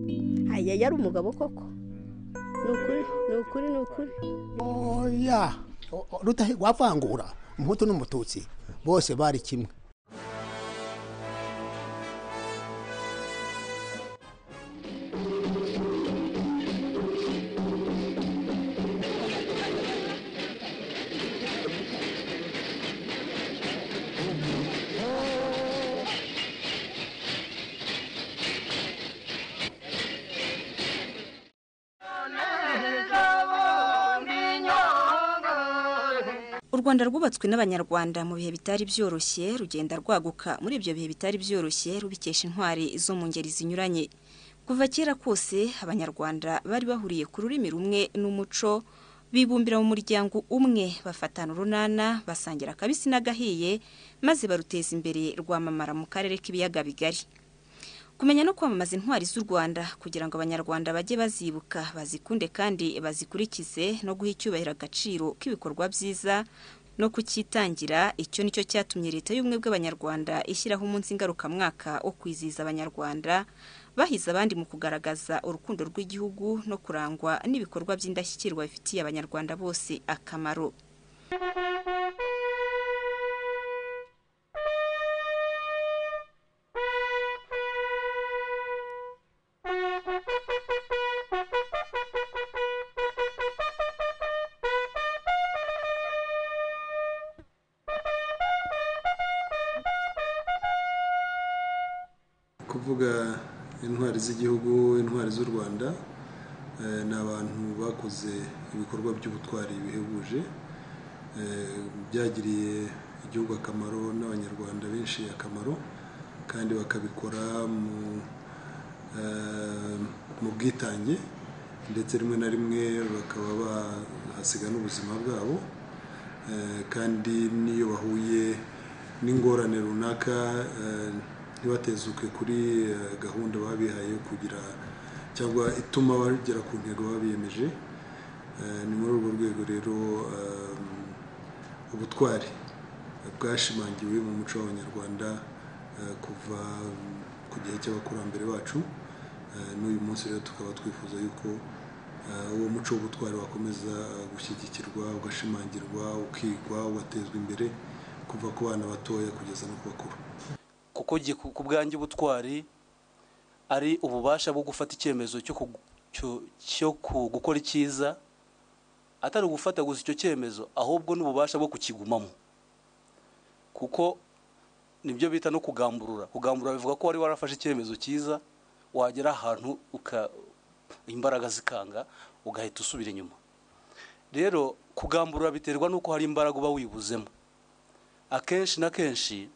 yari umugabo koko ni ukuri ni ukuri ni ukuri oya wavangura umuhutu n'umututsi bose bari kimwe u rwanda rwubatswe n'abanyarwanda mu bihe bitari byoroshye rugenda rwaguka muri ibyo bihe bitari byoroshye rubikesha intwari zo mu ngeri zinyuranye kuva kera kose abanyarwanda bari bahuriye ku rurimi rumwe n'umuco bibumbira mu muryango umwe bafatana urunana basangira akabisi n'agahiye maze baruteza imbere rwamamara mu karere k'ibiyaga bigari kumenya no kwamamaza intwari z'u rwanda kugira ngo abanyarwanda bajye bazibuka bazikunde kandi bazikurikize no guha icyubahiro agaciro k'ibikorwa byiza no kucyitangira icyo nicyo cyatumye leta y'ubumwe bw'abanyarwanda ishyiraho umunsi ngarukamwaka wo kwizihiza abanyarwanda bahize abandi mu kugaragaza urukundo rw'igihugu no kurangwa n'ibikorwa by'indashyikirwa bifitiye abanyarwanda bose akamaro kuvuga intwari z'igihugu intwari z'u rwanda ni abantu bakoze ibikorwa by'ubutwari bihebuje byagiriye igihugu akamaro n'abanyarwanda benshi akamaro kandi bakabikora mu bwitange ndetse rimwe na rimwe bakaba bahasiga n'ubuzima bwabo kandi n'iyo bahuye n'ingorane runaka ntibatezuke kuri gahunda babihaye yo kugira cyangwa ituma bagera ku ntego babiyemeje ni muri urwo rwego rero ubutwari bwashimangiwe mu muco w'abanyarwanda kuva ku gihe cy'abakurambere bacu n'uyu munsi rero tukaba twifuza yuko uwo muco w'ubutwari wakomeza gushyigikirwa ugashimangirwa ukigwa ugatezwa imbere kuva ku bana batoya kugeza no ku bakuru kuko ku bwanjye ubutwari ari ububasha bwo gufata icyemezo cyo gukora icyiza atari ugufata gusa icyo cyemezo ahubwo n'ububasha bwo kukigumamo kuko nibyo bita no kugamburura kugamburura bivuga ko wari warafashe icyemezo cyiza wagera ahantu imbaraga zikanga ugahita usubira inyuma rero kugamburura biterwa n'uko hari imbaraga uba wibuzemo akenshi na kenshi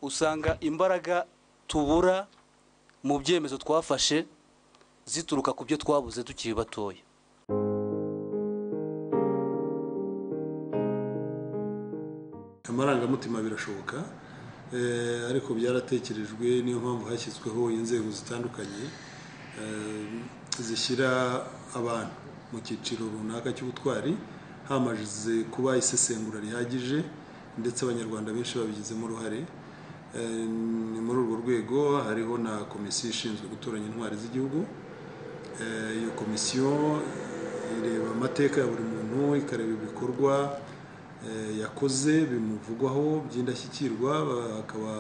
usanga imbaraga tubura mu byemezo twafashe zituruka ku byo twabuze tukiri batoya amarangamutima birashoboka ariko byaratekerejwe niyo mpamvu hashyizweho inzego zitandukanye zishyira abantu mu cyiciro runaka cy'ubutwari hamaze kuba isesengura rihagije ndetse abanyarwanda benshi babigizemo uruhare ni muri urwo rwego hariho na komisiyo ishinzwe gutoranya intwari z'igihugu iyo komisiyo ireba amateka ya buri muntu ikareba ibikorwa yakoze bimuvugwaho by'indashyikirwa hakaba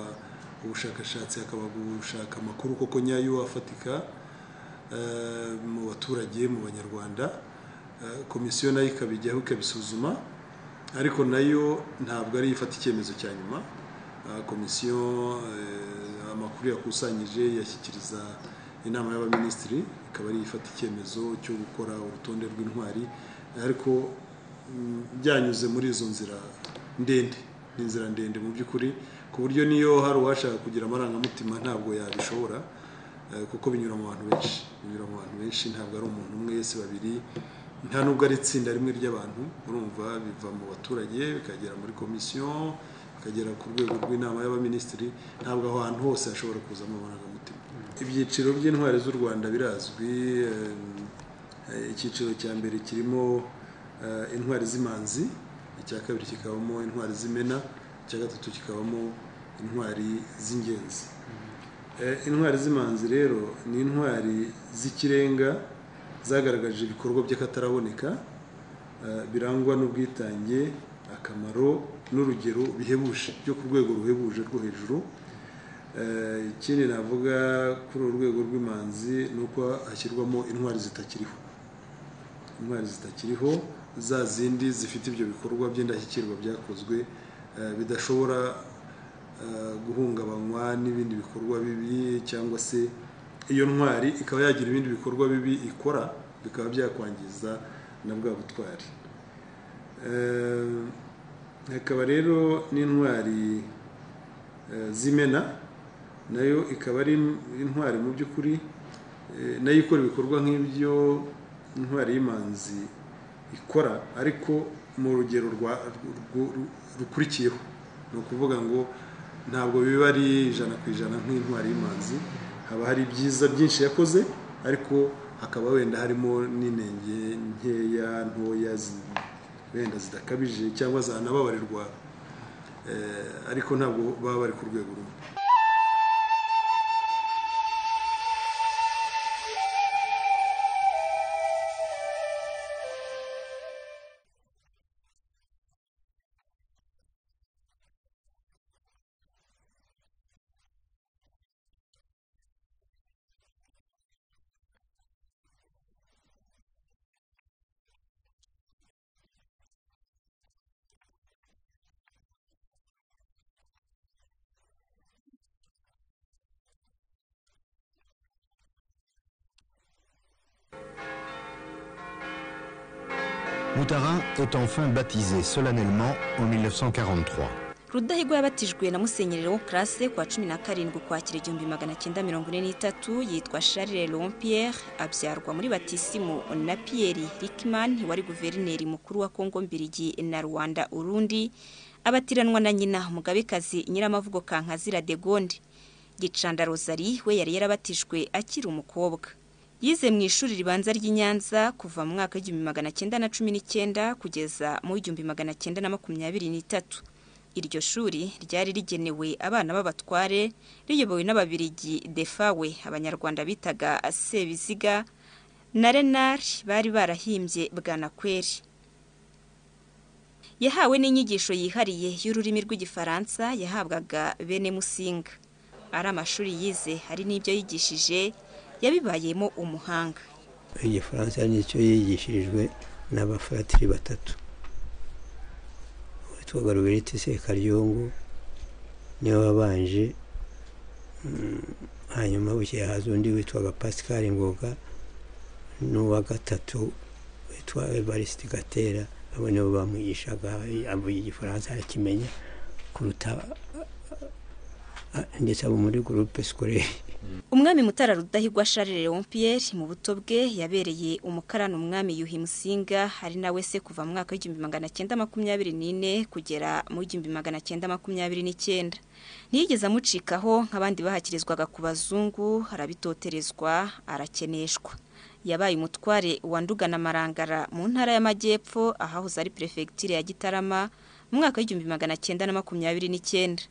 ubushakashatsi hakaba gushaka amakuru koko nyayo afatika mu baturage mu banyarwanda komisiyo nayo ikabijyaho ikabisuzuma ariko nayo ntabwo ariyo ifata icyemezo cya nyuma komisiyo amakuru yakusanyije yashyikiriza inama y'abaminisitiri ikaba ariyo ifata icyemezo cyo gukora urutonde rw'intwari ariko byanyuze muri izo nzira ndende ni inzira ndende mu by'ukuri ku buryo niyo hari uwashaka kugira amarangamutima ntabwo yabishobora kuko binyura mu bantu benshi binyura mu bantu benshi ntabwo ari umuntu umwe wese babiri nta nubwo ari itsinda rimwe ry'abantu urumva biva mu baturage bikagera muri komisiyo akagera ku rwego rw'inama y'abaminisitiri ntabwo aho hantu hose hashobora kuzamo amarangamutima ibyiciro by'intwari z'u rwanda birazwi icyiciro cya mbere kirimo intwari z'imanzi icya kabiri kikabamo intwari z'imena icya gatatu kikabamo intwari z'ingenzi Eh, intwari z'imanzi rero ni intwari z'ikirenga zagaragaje ibikorwa by'akataraboneka eh, birangwa n'ubwitange akamaro n'urugero bihebuje byo ku rwego ruhebuje rwo hejuru Eh, ikindi navuga kuri uru rwego rw'imanzi ni uko hashyirwamo intwari zitakiriho intwari zitakiriho za zindi zifite ibyo bikorwa by'indashyikirwa byakozwe eh, bidashobora eh, guhungabanywa n'ibindi bikorwa bibi cyangwa se iyo ntwari ikaba yagira ibindi bikorwa bibi ikora bikaba byakwangiza na bwa butwari Eh, hakaba rero n'intwari eh, z'imena nayo ikaba ari intwari mu by'ukuri eh, nayo ikora ibikorwa nk'ibyo intwari y'imanzi ikora ariko mu rugero rwa- rwu- rwu- rukurikiyeho ni ukuvuga ngo ntabwo biba ari ijana ku ijana nk'intwari y'imanzi haba hari ibyiza byinshi yakoze ariko hakaba wenda harimo n'inenge nkeya ntoya zi- wenda zidakabije cyangwa zanababarirwa eh, ariko ntabwo baba bari ku rwego rumwe Moutarin est enfin baptisé solennellement en 1943. rudahigwa yabatijwe na musenyeri wo classe kwa cumi na karindwi ukwakira igihumbi magana cyenda mirongo ine n'itatu yitwa charles rompierre abyarwa muri batisimu na pierre rikman wari guverineri mukuru wa kongo mbirigi na rwanda urundi abatiranwa na nyina umugabekazi nyiramavugo kankazira de gonde gicanda rosari we yari yarabatijwe akiri umukobwa yize mu ishuri ribanza ry'i nyanza kuva mu mwaka w'igihumbi magana cyenda na cumi n'icyenda kugeza mu w'igihumbi magana cyenda na makumyabiri n'itatu iryo shuri ryari rigenewe abana b'abatware riyobowe n'ababirigi defawe abanyarwanda bitaga sebiziga na renari bari barahimbye bwanakweri yahawe n'inyigisho yihariye y'ururimi rw'igifaransa yahabwaga bene musinga ari amashuri yize hari n'ibyo yigishije yabibayemo umuhanga igifaransa nicyo yigishirijwe n'abafatiri batatu witwaga ruberiti sekaryongo niwe wabanje mm, hanyuma bukeye haza undi witwaga pascal ngoga n'uwa gatatu witwa evariste gatera abo nibo bamwigishaga avuye igifaransa arakimenya kuruta ah, ah, ndetse abo muri gurupe sikorere umwami mutara rudahigwa charles leon pierre mu buto bwe yabereye umukarani umwami yuhi musinga hari nawe se kuva mu mwaka w'igihumbi magana cyenda makumyabiri n'ine kugera mu w'igihumbi magana cyenda makumyabiri n'icyenda ntiyigeze amucikaho nk'abandi bahakirizwaga ku bazungu arabitoterezwa arakeneshwa yabaye umutware wa Nduga na marangara mu ntara y'amajyepfo ahahoze ari perefegitura ya gitarama mu mwaka w'igihumbi magana cyenda na makumyabiri n'icyenda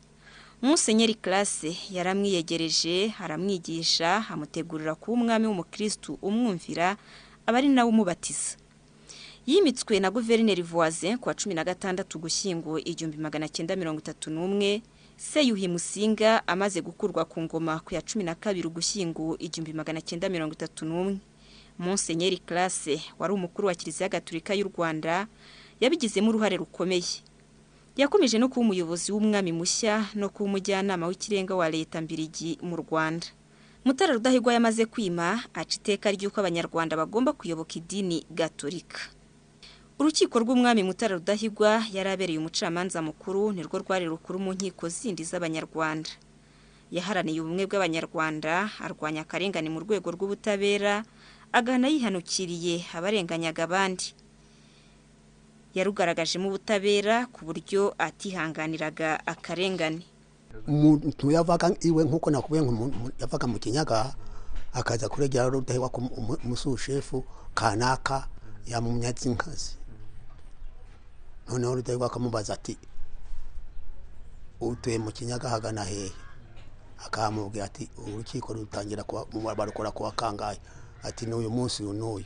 musenyeri classe yaramwiyegereje aramwigisha amutegurira kuba umwami w'umukristu umwumvira aba ari nawe umubatiza yimitswe na guverineri voisin ku wa cumi na gatandatu gushyingo igihumbi magana cyenda mirongo itatu n'umwe seyuhi musinga amaze gukurwa ku ngoma ku ya cumi na kabiri ugushyingo igihumbi magana cyenda mirongo itatu n'umwe musenyeri classe wari umukuru wa kiliziya gatulika y'u rwanda yabigizemo uruhare rukomeye yakomeje no kuba umuyobozi w'umwami mushya no kuba umujyanama w'ikirenga wa leta mbirigi mu rwanda mutara rudahigwa yamaze kwima aca iteka ry'uko abanyarwanda bagomba kuyoboka idini gatolika urukiko rw'umwami mutara rudahigwa yari abereye umucamanza mukuru nirwo rwari rukuru mu nkiko zindi z'abanyarwanda yaharaniye ubumwe bw'abanyarwanda arwanya akarengane mu rwego rw'ubutabera agahana yihanukiriye abarenganyaga abandi yarugaragajemo ubutabera ku buryo atihanganiraga akarengane umuntu yavaga iwe nk'uko nakubwiye ngo umuntu yavaga mu kinyaga akaza kuregera rudahigwa ku umu- umusushefu kanaka yamumya inkazi noneho rudahigwa akamubaza ati utuye mu kinyaga hagana hehe akamubwira ati urukiko rutangira kuba barukora kuwa kangahe ati n'uyu munsi uyu n'uyu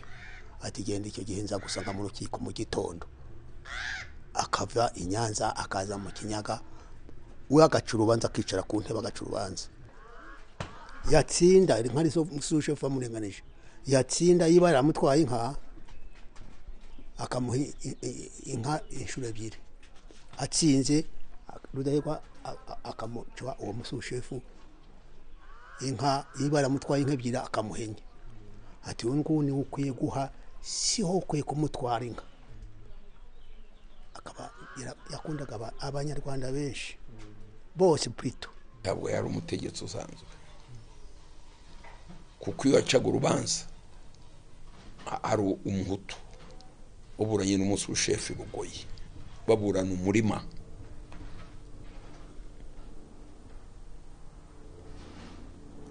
ati genda icyo gihe nza gusanga mu rukiko mu gitondo akava i nyanza akaza mu kinyaga we agaca urubanza akicara ku ntebe agaca urubanza yatsinda inka nizo sushefu amurenganije yatsinda yiba yaramutwaye inka akamuha i- i- inka inshuro ebyiri atsinze rudahigwa a- a- akamuca uwo musushefu inka yiba yaramutwaye inka ebyiri akamuha enye ati uyu nguyu niwe ukwiye guha siho ukwiye kumutwara inka akaba yara- yakundaga aba- abanyarwanda benshi bose pito ntabwo yari umutegetsi usanzwe kuko iyo yacaga urubanza a- ari umuhutu uburanye n'umushefu i bugoyi baburana umurima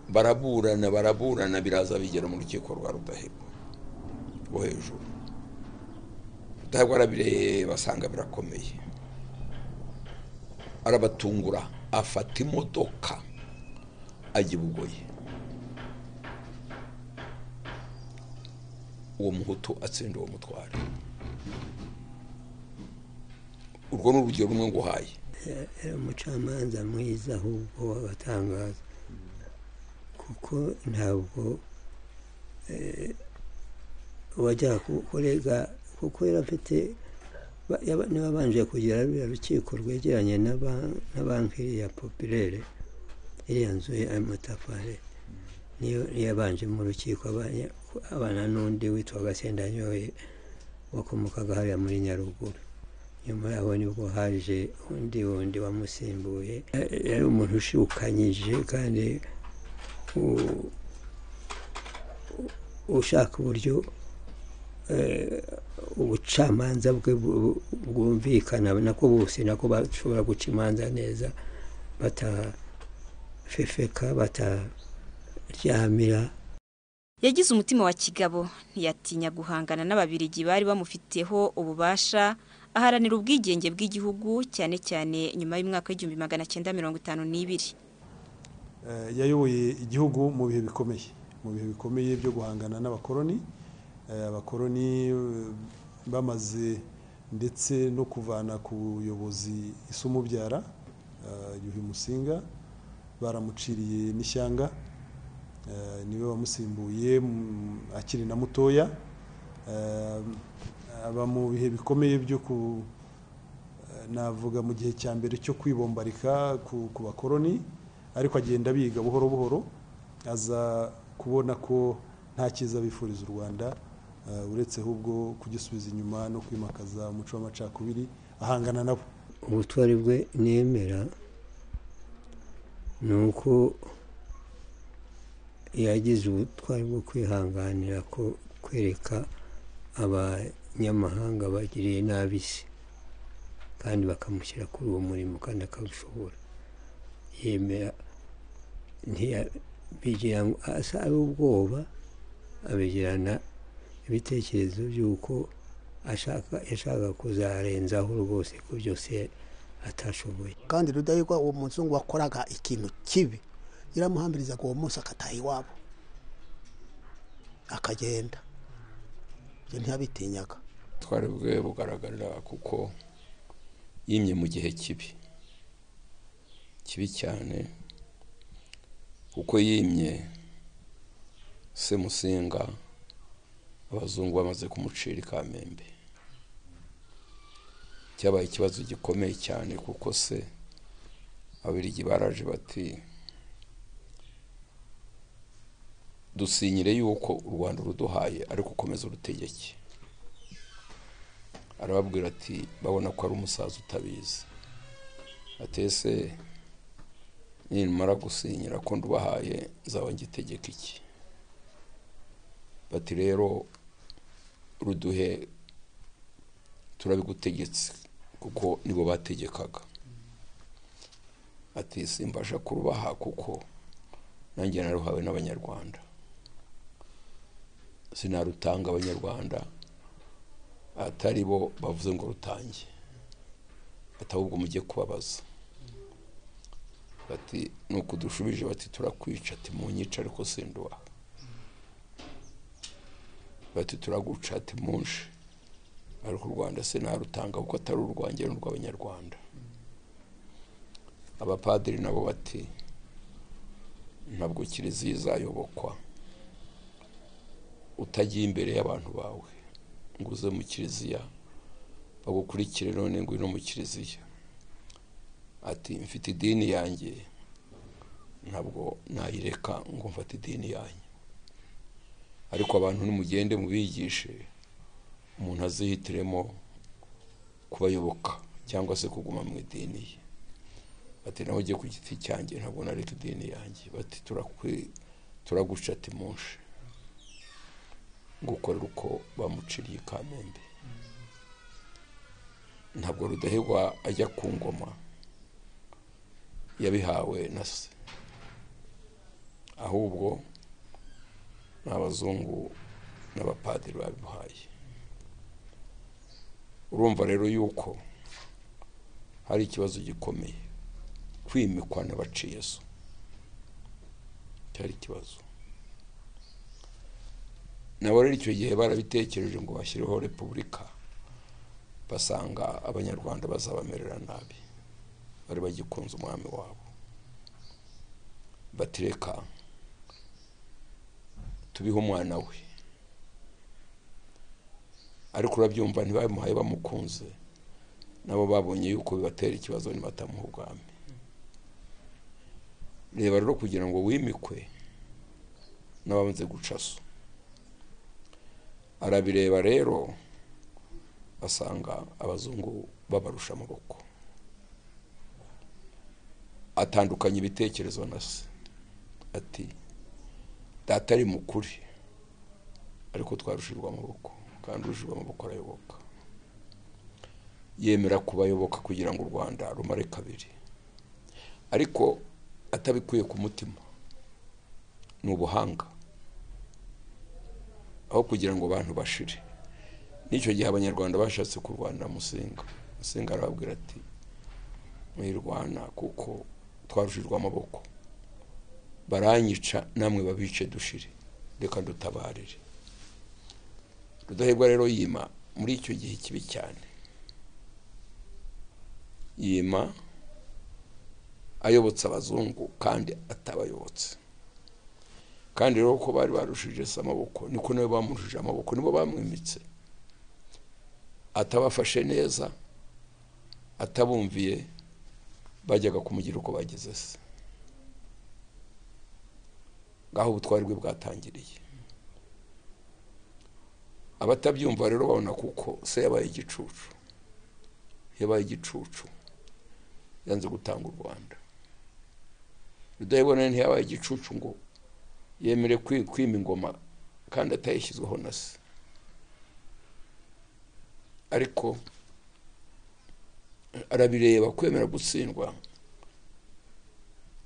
baraburana baraburana biraza bigera mu rukiko rwa rudahigwa rwo hejuru rudahigwa arabireba asanga birakomeye arabatungura afata imodoka ajya i bugoyi uwo muhutu atsinda uwo mutware urwo ni urugero rumwe nguhaye yari umucamanza mwiza ahubwo w'abatangaza kuko ntabwo eh, wajyaga kurega kuko yari afite ba- yaba- niba abanje kugira ruriya rukiko rwegeranye na ban- na banki ya popirere iriya nzu y'amatafari niyo niyo yabanje mu rukiko abanye- abana n'undi witwa gasendanyoye wakomokaga hariya muri nyaruguru nyuma yaho nibwo haje undi wundi wamusimbuye Ya- yari umuntu ushukanyije kandi u- u- ushaka uburyo eh, ubucamanza bwe bu- bu- bwumvikana nako bose nako bashobora guca imanza neza batafefeka bataryamira yagize umutima wa kigabo ntiyatinya guhangana n'ababirigi bari bamufiteho ububasha aharanira ubwigenge bw'igihugu cyane cyane nyuma y'umwaka w'igihumbi magana cyenda mirongo itanu n'ibiri Eh, yayoboye igihugu mu bihe bikomeye mu bihe bikomeye byo guhangana n'abakoloni Eh, abakoloni eh, bamaze ndetse no kuvana ku buyobozi isumubyara eh, yuhi musinga baramuciriye n'ishyanga Eh, niwe wamusimbuye mm, akiri na mutoya Eh, aba mu bihe bikomeye byo ku navuga mu gihe cya mbere cyo kwibombarika ku, ku bakoroni ariko agenda biga buhoro buhoro aza kubona ko nta cyiza bifuriza u rwanda eh, uretse ahubwo kugisubiza inyuma no kwimakaza umuco w'amacakubiri ahangana nabo ubutwari bwe nemera ni uko yagize ubutwari bwo kwihanganira ko kwereka abanyamahanga bagiriye nabi isi kandi bakamushyira kuri uwo murimo kandi akawushobora yemera ntiyabigira ngo asa ari ubwoba abigirana ibitekerezo by'uko ashaka yashaka kuzarenzaho rwose ko byose atashoboye kandi rudahigwa uwo muzungu wakoraga ikintu kibi yaramuhambirizaga uwo munsi agataha iwabo akagenda ibyo ntiyabitinyaga ubutwari bwe bugaragarira kuko yimye mu gihe kibi kibi cyane kuko yimye semusinga abazungu bamaze kumucira ikamembe cyabaye ikibazo gikomeye cyane kuko se ababirigi baraje bati dusinyire yuko u rwanda uruduhaye ariko ukomeza urutegeke arababwira ati babona ko ari umusaza utabizi atese nimara gusinyira ko ndubahaye nzaba ngitegeka iki bati rero ruduhe turabigutegetse kuko nibo bategekaga ati simbasha kurubaha kuko nanjye naruhawe n'abanyarwanda sinarutanga abanyarwanda atari bo bavuze ngo rutange atahubwo mujye kubabaza bati ni ukudushubije bati turakwica ati mu nyica ariko sinduwa bati turaguca ati munshi ariko u rwanda se narutanga kuko atari urwanjye ni urw'abanyarwanda abapadiri nabo bati ntabwo kiliziya izayobokwa utagiye imbere y'abantu bawe ngo uze mu kiliziya bagukurikire none ngwino mu kiliziya ati mfite idini yanjye ntabwo nayireka ngo mfate idini yanyu ariko abantu nimugende mubigishe umuntu azihitiremo kubayoboka cyangwa se kuguma mu idini ye bati nawe ugiye ku giti cyanjye ntabwo nareka idini yanjye bati turaguca ati munshi gukorera uko bamuciriye i kamembe ntabwo rudahigwa ajya ku ngoma yabihawe na se ahubwo ni abazungu n'abapadiri babimuhaye urumva rero yuko hari ikibazo gikomeye kwimikwa n'abaciye zo cyari ikibazo nabo rero icyo gihe barabitekereje ngo bashyireho repubulika basanga abanyarwanda bazabamerera nabi bari bagikunze umwami wabo batereka tubihe umwana we ariko urabyumva ntibamuhaye bamukunze nabo babonye yuko bibatera ikibazo nibatamuha ubwami reba rero kugira ngo wimikwe n'abamaze guca so arabireba rero asanga abazungu babarusha amaboko atandukanye ibitekerezo na se ati data ari mukuri ariko twarushirwa amaboko kandi ujijwe amaboko arayoboka yemera kubayoboka kugira ngo u rwanda rumare kabiri ariko atabikuye ku mutima ni ubuhanga aho kugira ngo abantu bashire n'icyo gihe abanyarwanda bashatse kurwanira musinga musinga arababwira ati mwirwana kuko twarushijwe amaboko baranyica namwe babice dushire reka dutabarire rudahigwa rero yima muri icyo gihe kibi cyane yima ayobotse abazungu kandi atabayobotse kandi rero ko bari barushije se amaboko niko nabo bamurushije amaboko nibo bamwimitse atabafashe neza atabumviye bajyaga kumugira uko bageze se ngaho ubutwari bwe bwatangiriye abatabyumva rero babona kuko se yabaye igicucu yabaye igicucu yanze gutanga u rwanda rudahigwa ntiyabaye igicucu ngo yemere kwima ingoma kandi atayishyizweho na se ariko arabireba kwemera gutsindwa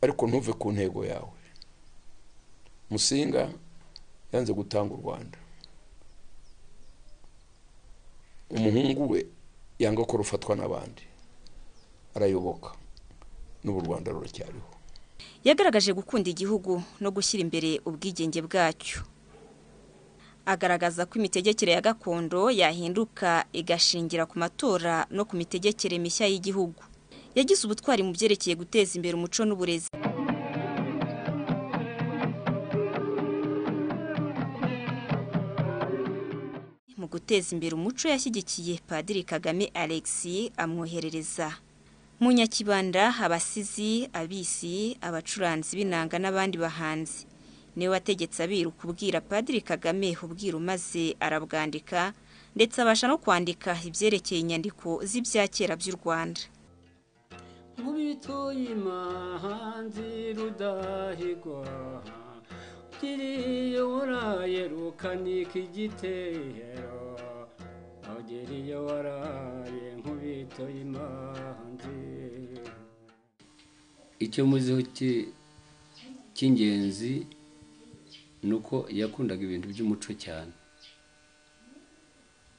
ariko ntuve ku ntego yawe musinga yanze gutanga u rwanda umuhungu we yanga ko rufatwa n'abandi arayoboka n'ubu u rwanda ruracyariho yagaragaje gukunda igihugu no gushyira imbere ubwigenge bwacyo agaragaza ko imitegekere ya gakondo yahinduka igashingira ku matora no ku mitegekere mishya y'igihugu yagize ubutwari mu byerekeye guteza imbere umuco n'uburezi mu guteza imbere umuco yashyigikiye padiri kagame alexi amwoherereza mu nyakibanda abasizi abisi abacuranzi b'inanga n'abandi bahanzi niwe wategetse abiru kubwira padiri kagame ubwira maze arabwandika ndetse abasha no kwandika ibyerekeye inyandiko z'ibyakera by'u rwanda nkubitoye imahanzi rudahigwa ugiriye warayerukanyika igitero ugiriye waraye nkubitoye imahanzi icyo muziho cy'ingenzi ni uko yakundaga ibintu by'umuco cyane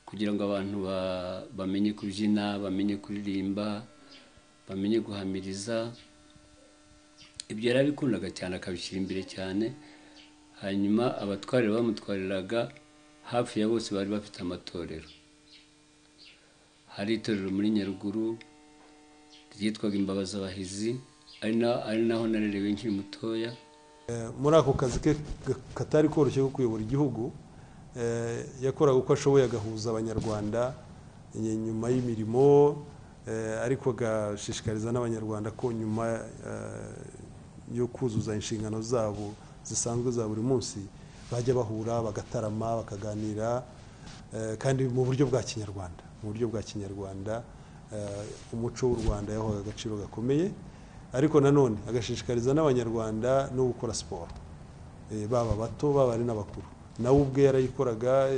kugira ngo abantu bamenye kubyina bamenye kuririmba bamenye guhamiriza ibyo yari abikundaga cyane akabishyira imbere cyane hanyuma abatwarira bamutwariraga hafi ya bose bari bafite amatorero hari itorero muri nyaruguru ryitwaga imbabazabahizi ari naho narerewe nkiri mutoya muri ako kazi ke katari koroshye ko kuyobora igihugu yakoraga uko ashoboye agahuza abanyarwanda nyuma y'imirimo ariko agashishikariza n'abanyarwanda ko nyuma yo kuzuza inshingano zabo zisanzwe za buri munsi bajya bahura bagatarama bakaganira kandi mu buryo bwa kinyarwanda mu buryo bwa kinyarwanda umuco w'u rwanda yahawe agaciro gakomeye ariko nanone agashishikariza n'abanyarwanda no gukora siporo baba bato baba ari n'abakuru nawe ubwe yarayikoraga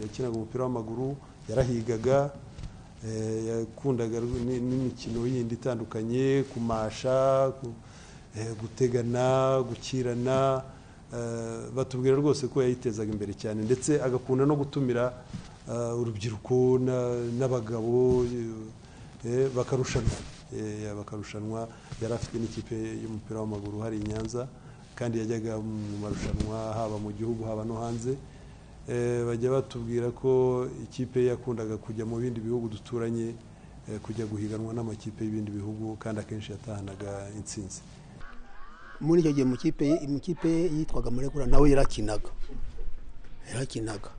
yakinaga umupira w'amaguru yarahigaga yakundaga n'imikino yindi itandukanye kumasha gutegana gukirana batubwira rwose ko yayitezaga imbere cyane ndetse agakunda no gutumira urubyiruko n'abagabo bakarushanwa bakarushanwa yari afite n'ikipe y'umupira w'amaguru hari i nyanza kandi yajyaga mu marushanwa haba mu gihugu haba no hanze bajya batubwira ko ikipe yakundaga kujya mu bindi bihugu duturanye kujya guhiganwa n'amakipe y'ibindi bihugu kandi akenshi yatahanaga insinzi muri icyo gihe mu kipe yitwaga murekura nawe yarakinaga yarakinaga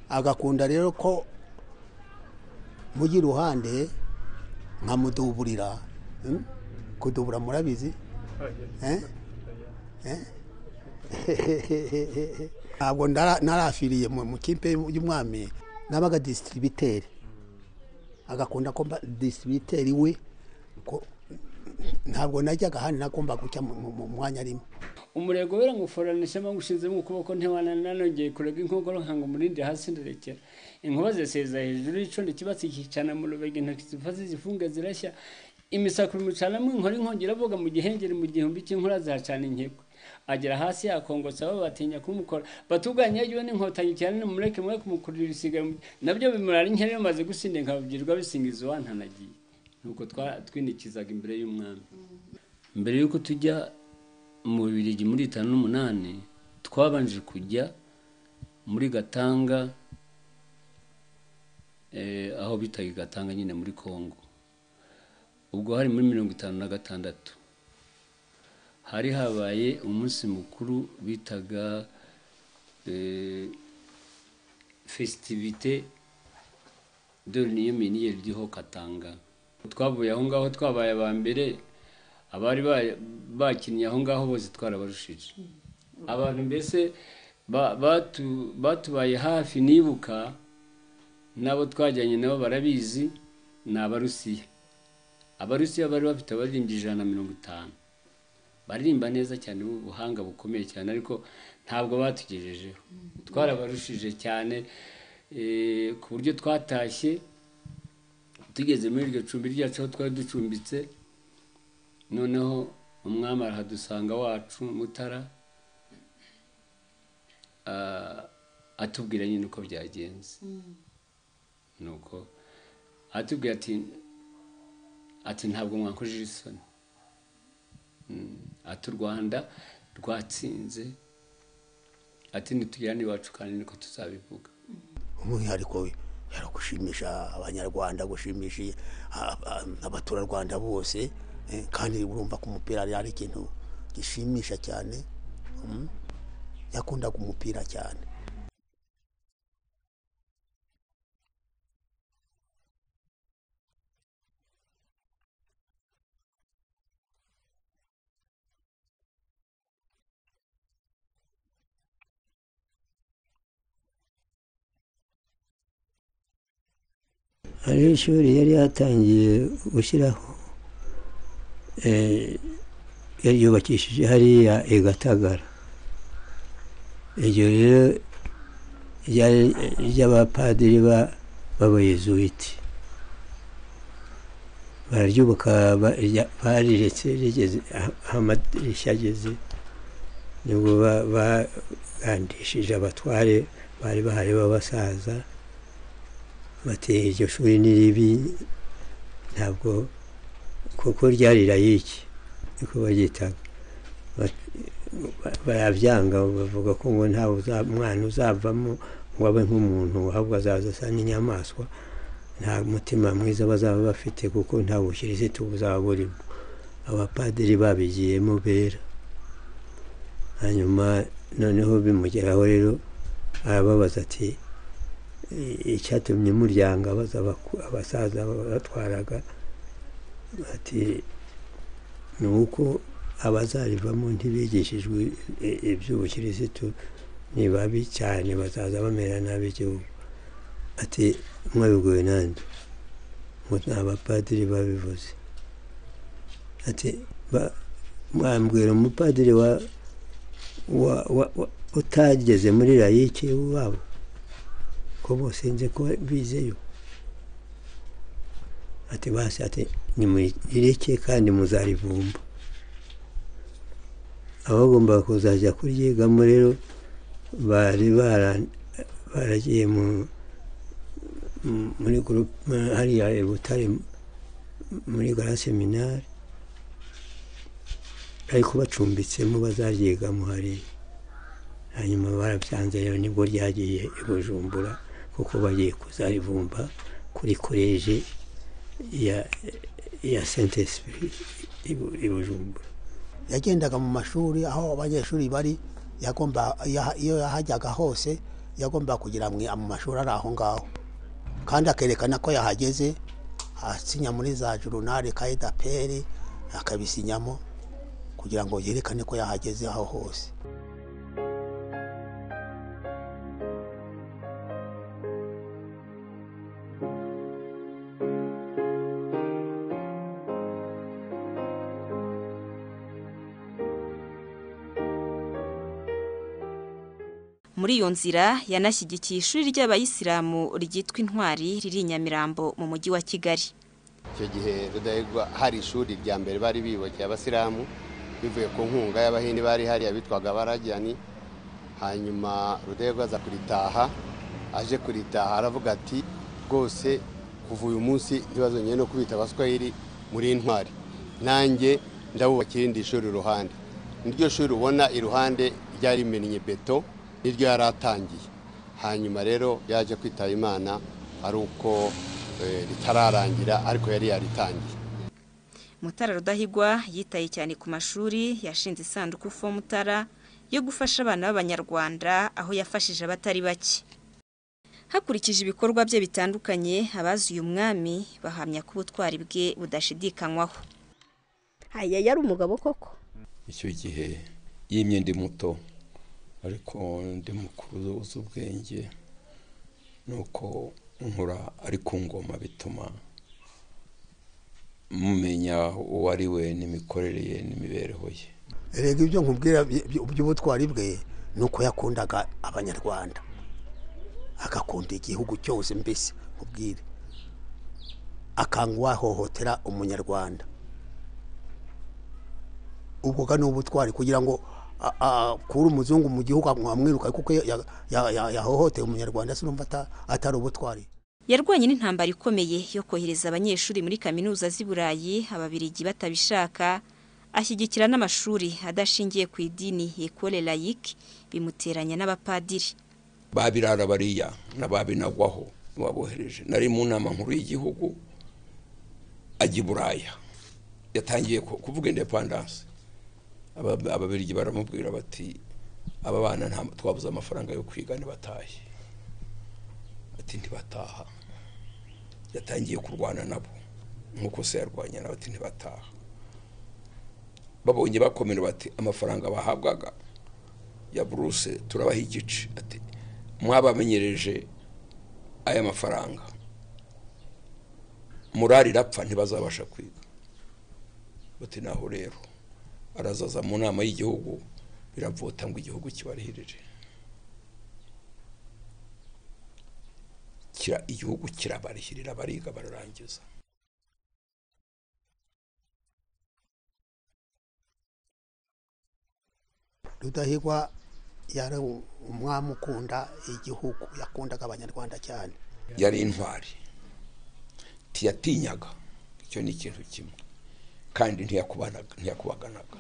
agakunda rero ko mujyi iruhande nkamuduburira kudubura murabizi ntabwo narafiriye mu kipe y'umwami nabaga disitiribiteri agakunda ko disitiribiteri we ntabwo najyaga hano nagomba guca mu mwanya arimo umurego weramuforanisha mpamvu ushinzemo ukuboko ntiwananogeye kurega inkongoro nkango umurindi hasi ndarekera inkuba ziseza hejuru y'icondo kibatsi cyicana mu rubege intoki ziva zizifunga zirashya imisakura imucanamo inkora inkongi iravuga mu gihengeri mu gihumbi cy'inkura zacana inkekwe agera hasi yakongotsa bo batinya kumukora batuganya yagiwe n'inkotanyi cyane nimureke mwe kumukurira isigaye nabyo bimurara inkera iyo maze gusinda nkababwirwa bisingiza uwantanagiye nuko twinikizaga imbere y'umwami mbere y'uko tujya mu bibiri muri itanu n'umunani twabanje kujya muri gatanga aho bitaga gatanga nyine muri congo ubwo hari muri mirongo itanu na gatandatu hari habaye umunsi mukuru bitaga fesitivite dore miniye riho katanga twavuye aho ngaho twabaye aba mbere abari bakinnye aho ngaho bose twarabarushije abantu mbese batubaye hafi nibuka n'abo twajyanye nabo barabizi ni abarusiya abarusiya bari bafite abaririmbyi ijana na mirongo itanu baririmba neza cyane ubuhanga bukomeye cyane ariko ntabwo batugejejeho twarabarushije cyane ku buryo twatashye tugeze muri iryo cumbi ryacu aho twari ducumbitse noneho umwami arahadusanga wacu mutara atubwira nyine uko byagenze nuko atubwira ati ati ntabwo mwakojeje isoni ati u rwanda rwatsinze ati ntitugirane iwacu kandi niko tuzabivuga umwihariko we yari gushimisha abanyarwanda gushimisha abaturarwanda bose kandi urumva ko umupira ari ikintu gishimisha cyane yakundaga umupira cyane hari ishuri yari yatangiye gushyiraho yari yubakishije hariya igatagara iryo rero ryari ry'abapadiri b'abayezuwiti bararyubaka bariretse rigeze aho amadirishya ageze nibwo bagandishije abatware bari bahari b'abasaza bati iryo shuri ni ribi ntabwo kuko ryari rayiki niko baryitaga Bat- ba- barabyanga bavuga ko ngo nta uza- mwana uzavamo ngo abe nk'umuntu ahubwo azaza asa n'inyamaswa nta mutima mwiza bazaba bafite kuko nta bukirisitu buzaba burimo abapadiri babigiyemo bera hanyuma noneho bimugeraho rero arababaza ati "I- icyatumye muryango abaza abaku- abasaza batwaraga ati ni uko abazarivamo ntibigishijwe i- iby'ubukirisitu ni babi cyane bazaza bamera nabi igihugu ati mwabibwiwe nande ngo ni abapadiri babivuze ati "Ba- mwambwira umupadiri wa wa- wa- wa- utageze muri layike wabo ko bose nzi ko bizeyo ati basi ati nimuyireke kandi muzarivumba abagomba kuzajya kuryigamo rero bari bara- baragiye mu- mu- muri gurupe hariya i butare muri gara seminari ariko bacumbitsemo bazaryigamo hariya hanyuma barabyanze rero nibwo ryagiye i bujumbura kuko bagiye kuzarivumba kuri koleji ya ya sente sipiri i bujumbura yagendaga mu mashuri aho abanyeshuri bari yagomba yaha- iyo yahajyaga hose yagomba kugira mwe mu mashuri ari aho ngaho kandi akerekana ko yahageze asinya muri za jurunari kayidaperi akabisinyamo kugira ngo yerekane ko yahageze aho hose muri iyo nzira yanashyigikiye ishuri ry'abayisilamu ryitwa intwari riri i nyamirambo mu mujyi wa kigali icyo gihe rudahigwa hari ishuri rya mbere bari biyubakeye abasilamu bivuye ku nkunga y'abahindi bari hariya bitwaga barajyani hanyuma rudahigwa aza kuritaha aje kuritaha aravuga ati rwose kuva uyu munsi ntibazongere no kubita abaswahili muri intwari nanjye ndabubakira irindi shuri iruhande niryo shuri ubona iruhande ryari rimennye beto niryo yari atangiye hanyuma rero yaje kwitaba imana ari uko eh, ritararangira ariko yari yaritangiye mutara rudahigwa yitaye cyane ku mashuri yashinze isanduku fo mutara yo gufasha abana b'abanyarwanda aho yafashije abatari bake hakurikije ibikorwa bye bitandukanye abazi uyu mwami bahamya ko ubutwari bwe budashidikanywaho Aya yari umugabo koko. icyo gihe yimye ndi muto ariko ndi mukuru uzi ubwenge nuko nkura ari ku ngoma bituma mumenya uwo ari we n'imikorere ye n'imibereho ye erega ibyo nkubwira by- by- by'ubutwari bwe ni uko yakundaga abanyarwanda agakunda igihugu cyose mbese nkubwire akanga uwahohotera umunyarwanda ubwo bwa ni ubutwari kugira ngo a- a- akure umuzungu mu gihugu amwiruka kuko ya- ya- ya- yahohoteye umunyarwanda sinumva ata- atari ubutwari yarwanye n'intambara ikomeye yo kohereza abanyeshuri muri kaminuza z'i burayi ababirigi batabishaka ashyigikira n'amashuri adashingiye ku idini ekole layike bimuteranya n'abapadiri babirara bariya na babinagwaho babohereje nari mu nama nkuru y'igihugu ajya i buraya yatangiye ku- kuvuga indepandanse Aba- ababirigi baramubwira bati aba bana nta twabuze amafaranga yo kwiga ntibatahe ati ntibataha yatangiye kurwana nabo nk'uko se yarwanya nabo ati ntibataha babonye bakomera bati amafaranga bahabwaga ya buruse turabaha igice ati mwabamenyereje aya mafaranga murari irapfa ntibazabasha kwiga bati naho rero arazaza mu nama y'igihugu biravota ngo igihugu kibarihirire kira igihugu kirabarihirira bariga bararangiza rudahigwa yari u- umwami ukunda igihugu yakundaga abanyarwanda cyane yari intwari ntiyatinyaga icyo ni ikintu kimwe kandi ntiyakubaganaga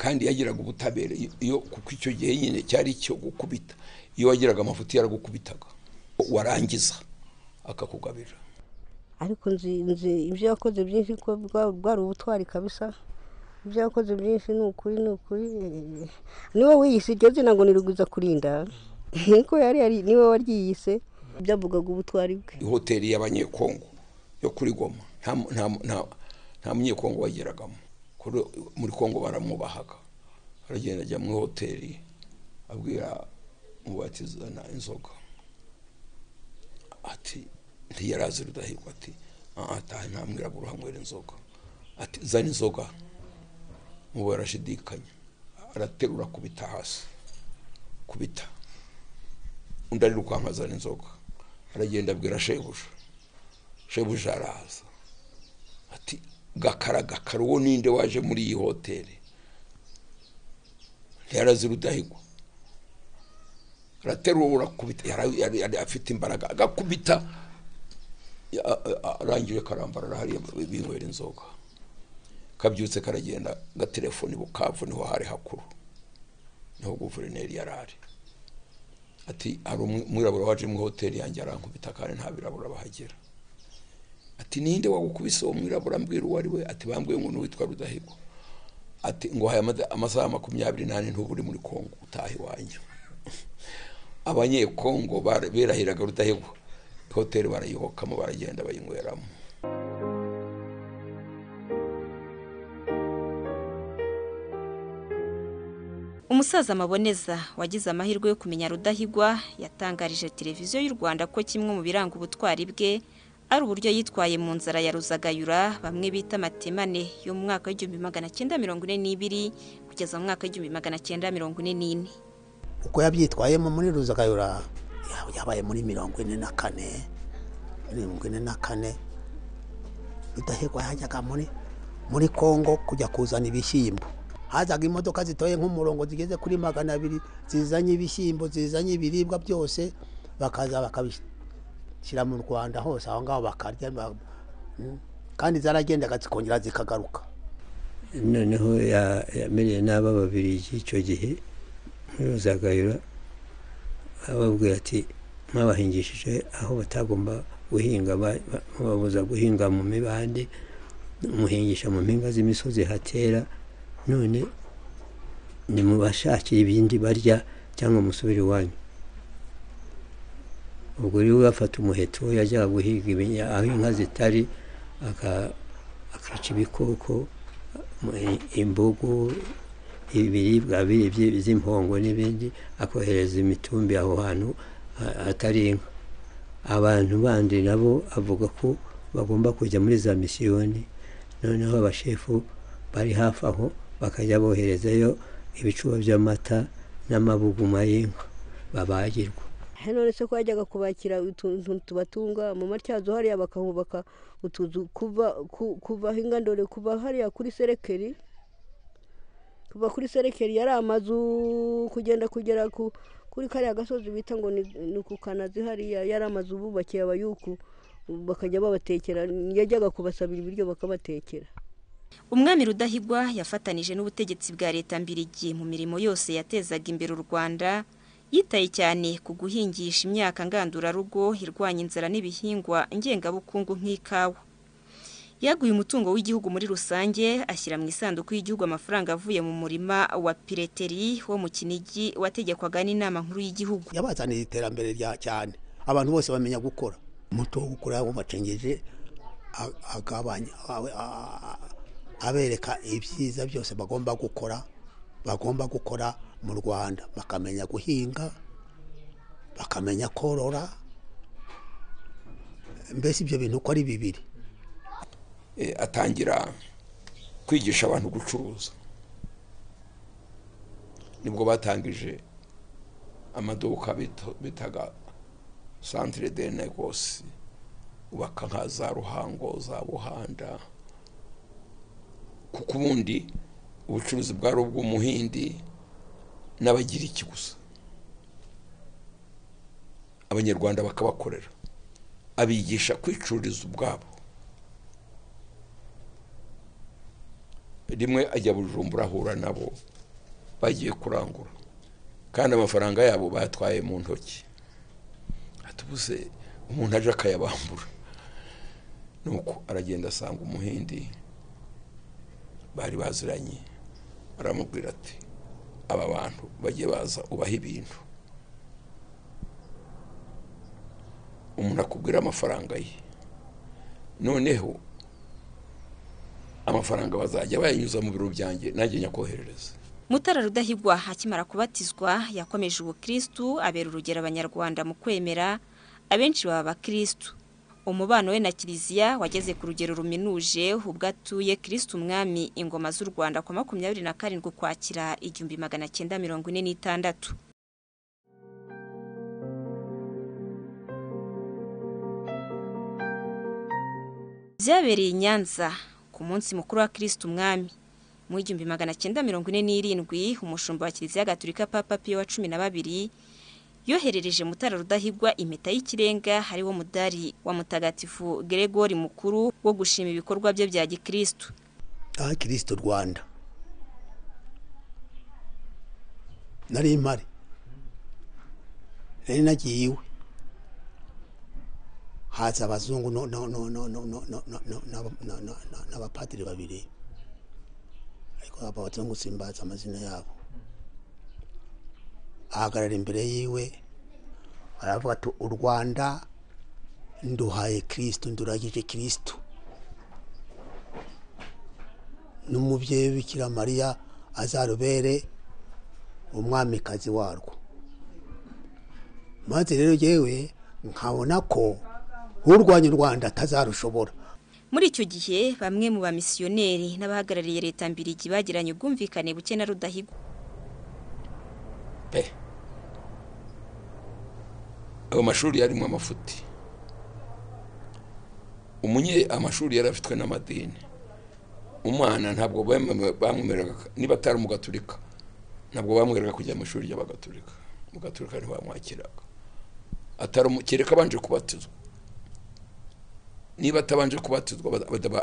kandi yagiraga ubutabera iyo kuko icyo gihe nyine cyari icyo gukubita iyo wagiraga amafuti yaragukubitaga warangiza akakugabira ariko nzi nzi ibyo yakoze byinshi ko bwa- bwari ubutwari kabisa ibyo yakoze byinshi ni ukuri ni ukuri eh, niwe wiyise iryo zina ngo ni rugwiza kurinda niko yari yari niwe waryiyise byavugaga ubutwari bwe ihoteli y'abanyekongo yo kuri goma nta mu- nta mu- nta- nta munyekongo wageragamo Kuri- muri kongo baramwubahaga aragenda ajya muri hoteli abwira mubatizana inzoga ati ntiyarazi rudahigwa ati "Ah, ataha ntamwirabura uhanywera inzoga ati zana inzoga mubo arashidikanya araterura kubita hasi kubita undi arirukanka azana inzoga aragenda abwira shebuja shebuja araza ati gakara gakara uwo ninde waje muri iyi hoteli ntiyarazi rudahigwa araterura akubita yari- yari- yari afite imbaraga agakubita ya- a- a- arangije karambarara hariya binywera inzoga kabyutse karagenda gatelefoni bukavu niho hari hakuru niho guverineri yari ari ati hari umwirabura waje muri hoteli yanjye arankubita kandi nta birabura bahagera ati ninde wagukubise uwo mwirabura mbwira uwo ari we ati bambwiye umuntu witwa rudahigwa ati ngo haya amada- amasaha makumyabiri n'ane ntuba uri muri kongo utaha iwanyu abanyekongo bara- berahiraga rudahigwa hoteli barayihokamo baragenda bayinyweramo umusaza maboneza wagize amahirwe yo kumenya rudahigwa yatangarije televiziyo y'u rwanda ko kimwe mu biranga ubutwari bwe ari uburyo yitwaye mu nzara ya ruzagayura bamwe bita matemane yo mu mwaka w'igihumbi magana cyenda mirongo ine n'ibiri kugeza mu mwaka w'igihumbi magana cyenda mirongo ine n'ine uko yabyitwayemo muri ruzagayura ya- yabaye muri mirongo ine na kane mirongo ine na kane rudahigwa yajyaga muri muri kongo kujya kuzana ibishyimbo hazaga imodoka zitoye nk'umurongo zigeze kuri magana abiri zizanye ibishyimbo zizanye ibiribwa byose bakaza bakabishyira mu rwanda hose aho ngaho bakarya ba- Mm. kandi zaragendaga zikongera zikagaruka noneho ya- yamereye n'aba babiri icyo gihe ntuzagayura ababwira ati mwabahingishije aho batagomba guhinga ba- ba- mubabuza guhinga mu mibande muhingisha mu mpinga z'imisozi hatera none nimubashakire ibindi barya cyangwa musubire iwanyu ubwo rero bafata umuheto yajyaga guhiga ibinya- aho inka zitari aka- akica ibikoko imbugu ibiribwa biribye by'impongo n'ibindi akohereza imitumbi aho hantu ha- hatari inka abantu bandi nabo avuga ko bagomba kujya muri za misiyoni noneho abashefu bari hafi aho bakajya boherezayo ibicuba by'amata n'amabuguma y'inka babagirwa none se ko yajyaga kubakira utuntu tubatunga mu matyazo hariya bakahubaka utuzu kuva ku- kuva aho ingandore kuva hariya kuri serekeri kuva kuri serekeri yari amazu kugenda kugera ku kuri kariya gasozi bita ngo ni ni ku kanazi hariya yari amazu bubakiye abayuku bakajya babatekera yajyaga kubasabira ibiryo bakabatekera umwami rudahigwa yafatanije n'ubutegetsi bwa leta mbirigi mu mirimo yose yatezaga imbere u rwanda yitaye cyane ku guhingisha imyaka ngandurarugo irwanya inzara n'ibihingwa ngengabukungu nk'ikawa yaguye umutungo w'igihugu muri rusange ashyira mu isanduku y'igihugu amafaranga avuye mu murima wa pireteri wo mu kinigi wategekwaga n'inama nkuru y'igihugu yabazanira iterambere rya cyane abantu bose bamenya gukora umuto wo gukora yabacengeje agabanya awe- a- a- abereka ibyiza byose bagomba gukora bagomba gukora mu rwanda bakamenya guhinga bakamenya korora mbese ibyo bintu uko ari bibiri Eh, atangira kwigisha abantu gucuruza nibwo batangije amaduka bito- bitaga santire de negosi ubaka nka za ruhango za buhanda kuko ubundi ubucuruzi bwari ubw'umuhindi n'abagira iki gusa abanyarwanda bakabakorera abigisha kwicururiza ubwabo rimwe ajya bujumbura ahura nabo bagiye kurangura kandi amafaranga yabo batwaye mu ntoki atubuze umuntu aje akayabambura nuko aragenda asanga umuhindi bari baziranye aramubwira ati aba bantu bajye baza ubaha ibintu umuntu akubwira amafaranga ye noneho amafaranga bazajya bayanyuza mu biro byanjye nanjye nyakoherereza mutara rudahigwa akimara kubatizwa yakomeje ubukirisitu abera urugero abanyarwanda mu kwemera abenshi baba abakirisitu umubano we na kiliziya wageze ku rugero ruminuje ubwo atuye kirisitu umwami ingoma z'u rwanda ku makumyabiri na karindwi ukwakira igihumbi magana cyenda mirongo ine n'itandatu byabereye i nyanza ku munsi mukuru wa kirisitu umwami mu igihumbi magana cyenda mirongo ine n'irindwi umushumba wa kiliziya gatolika papa piyo wa cumi na babiri yoherereje mutara rudahigwa impeta y'ikirenga hariwo mudari wa mutagatifu geregori mukuru wo gushima ibikorwa bye bya gikirisitu aha kirisito rwanda nari impari nari nagiye iwe haza abazungu n'abapadiri babiri ariko ababatse gusimbaza amazina yabo ahagarara imbere yiwe aravuga ati u rwanda nduhaye kirisitu nduragije kirisitu n'umubyeyi w'ibikira mariya azarubere umwamikazi warwo maze rero yewe nkabona ko urwanya u rwanda atazarushobora muri icyo gihe bamwe mu bamisiyoneri n'abahagarariye leta mbirigi bagiranye ubwumvikane buke na rudahigwa pe ayo mashuri yarimo amafuti umunye amashuri yari afitwe n'amadini umwana ntabwo bamwemereraga niba atari umugaturika ntabwo bamwereraga kujya mu ishuri ry'abagaturika umugaturika ntibamwakiraga atari kereka abanje kubatizwa niba atabanje kubatizwa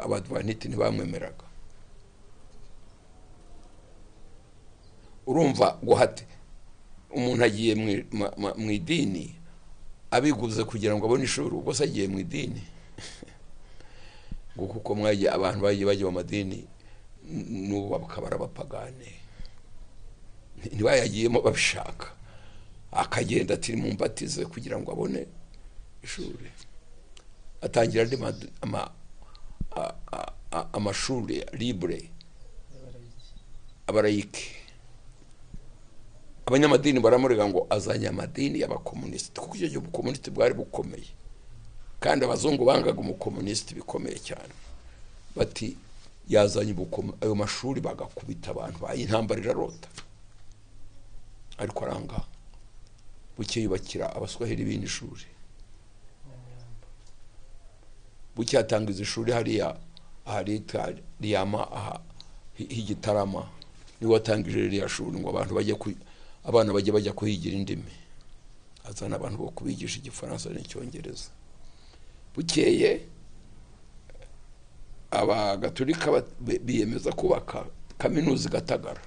abadvaniti ntibamwemeraga urumva guhate umuntu agiye mu idini abiguze kugira ngo abone ishuri ubwo se agiye mu idini ngo kuko mwagiye abantu bagiye bajya mu madini n'ubu bakaba ari abapagane ntibayagiyemo babishaka akagenda ati mumbatize kugira ngo abone ishuri atangira andi amashuri libure abarayike abanyamadini baramurega ngo azanye amadini y'abakomunisiti kuko icyo gihe ubukomunisiti bwari bukomeye kandi abazungu bangaga umukomunisiti bikomeye cyane bati yazanye ayo mashuri bagakubita abantu bayintambara irarota ariko aranga bukeyubakira abaswahili ibindi shuri bucyatanga izi shuri hariya aharita riyama aha h'igitarama niwe watangije ririya shuri ngo abantu bajye abana bajye bajya kuhigira indimi azana abantu bo kubigisha igifaransa n'icyongereza bukeye abagaturika biyemeza kubaka kaminuza igatagara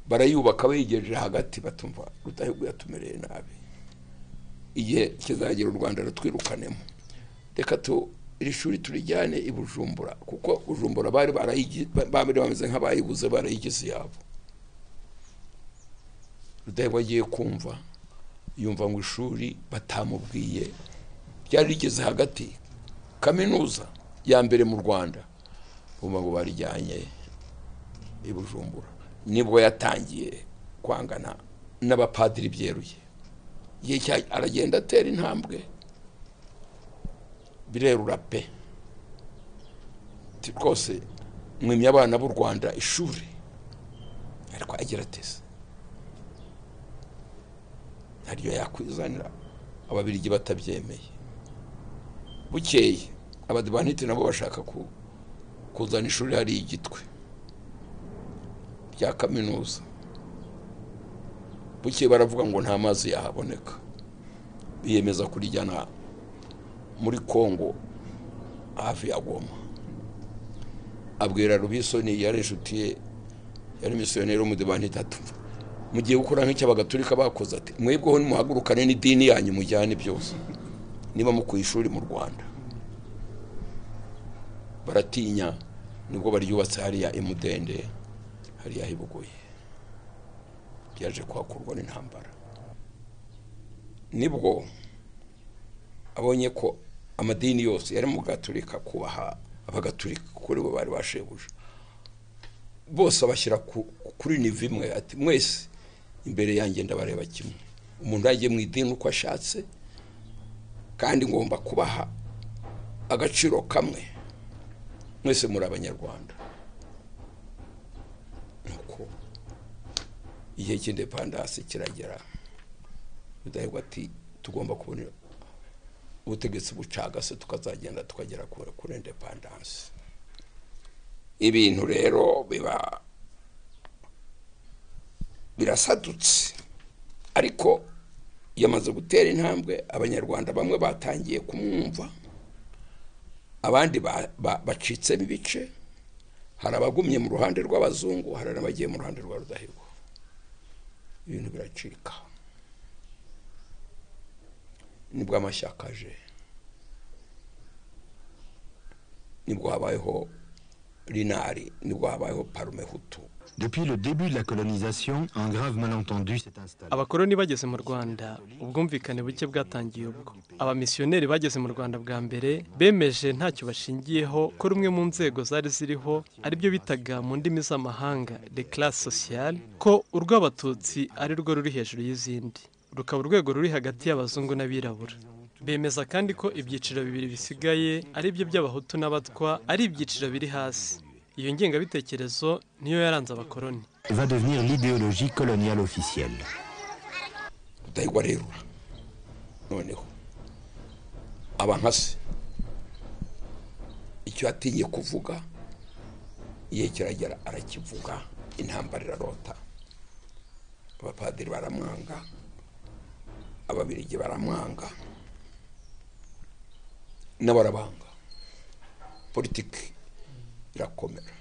barayubaka begereje hagati batumva rudahigwa yatumereye nabi igihe kizagera u rwanda rutwirukanemo reka tu iri shuri turijyane i bujumbura kuko bujumbura bari bameze nk'abayibuze barayigize yabo rudahigwa agiye kumva yumva ngo ishuri batamubwiye ryari rigeze hagati kaminuza ya mbere mu rwanda bumva ngo barijyanye i bujumbura nibwo yatangiye kwangana n'abapadiri byeruye aragenda atera intambwe birerura pe rwose mwimye abana b'u rwanda ishuri ariko agira ateze ntaryo yakwizanira ababirigi batabyemeye bukeye abadivanite nabo bashaka kuzana ishuri hari igitwe rya kaminuza bukeye baravuga ngo nta mazi yahaboneka biyemeza kurijyana muri congo hafi ya goma abwira rubisoni yari inshuti ye yari misiyoneri w'umudebani itatu mugiye gukora nk'icy'abagatulika bakoze ati mwebweho nimuhagurukane n'idini yanyu mujyane byose niba mukuye ishuri mu rwanda baratinya nibwo baryubatse hariya imudende hariya hibugoye byaje kuhakurwa n'intambara nibwo abonye ko amadini yose yari mu gaturika kubaha abagatulika kuri bo bari bashebuje bose abashyira kuri nivo imwe ati mwese imbere yanjye ndabareba kimwe umuntu yagiye mu idini uko ashatse kandi ngomba kubaha agaciro kamwe mwese muri abanyarwanda nuko igihe cy'indepandasi kiragera rudahigwa ati tugomba kubona ubutegetsi bucagase tukazagenda tukagera kuri indepandanse ibintu rero biba birasadutse ariko yamaze gutera intambwe abanyarwanda bamwe batangiye kumwumva abandi bacitsemo ibice hari abagumye mu ruhande rw'abazungu hari n'abagiye mu ruhande rwa rudahigwa ibintu biracika nibwo amashyaka aje nibwo habayeho rinari nibwo habayeho parume hutu Depuis le début de la colonisation, un grave malentendu s'est installé. abakoroni bageze mu rwanda ubwumvikane buke bwatangiye ubwo abamisiyoneri bageze mu rwanda bwa mbere bemeje ntacyo bashingiyeho ko rumwe mu nzego zari ziriho aribyo bitaga mu ndimi z'amahanga de classe sociale ko urw'abatutsi ari rwo ruri hejuru y'izindi rukaba urwego ruri hagati y'abazungu n'abirabura bemeza kandi ko ibyiciro bibiri bisigaye ari byo by'abahutu n'abatwa ari ibyiciro biri hasi iyo ngengabitekerezo niyo yaranze abakoroni Va devenir l'idéologie coloniale officielle. rudahigwa rerura noneho aba nka se icyo yatinye kuvuga igihe kiragera arakivuga intambara irarota abapadiri baramwanga ababirigi baramwanga n'abarabanga politiki irakomera